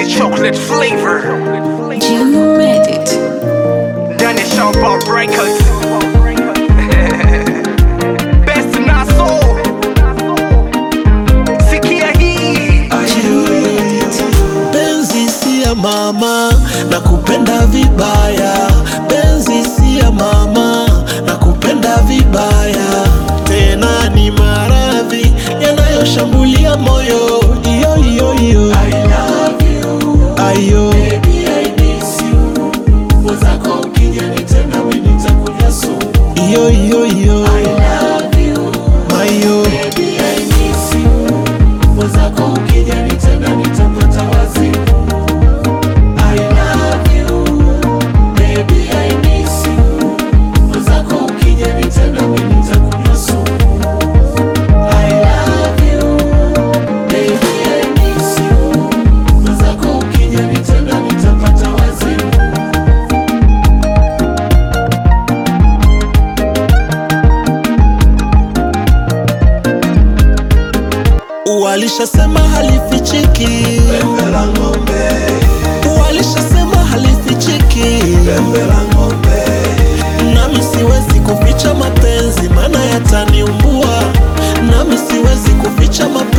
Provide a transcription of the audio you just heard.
chocolate flavor. You made it. Ndani ya Shamba Records. Best na soul. Sikia hii. Penzi si ya mama na kupenda vibaya, penzi si ya mama na kupenda vibaya, tena ni maradhi yanayoshambulia moyo. Iyo iyo iyo, I love you, ayo baby I miss you, mwenzako ukija nitenda mimi nitakunywa sumu. Iyo iyo iyo, I love you, mayo baby I miss you, mwenzako ukija nitenda nitapata wazimu. I love you, baby I miss you. Mwenzako ukija nitenda mimi nitakunywa sumu. I love you, baby I miss you. Mwenzako ukija nitenda nitapata wazimu. Walishasema halifichiki pembe la ng'ombe, walishasema halifichiki pembe la ng'ombe. Nami siwezi kuficha mapenzi, maana yataniumbua. Nami siwezi kuficha mapenzi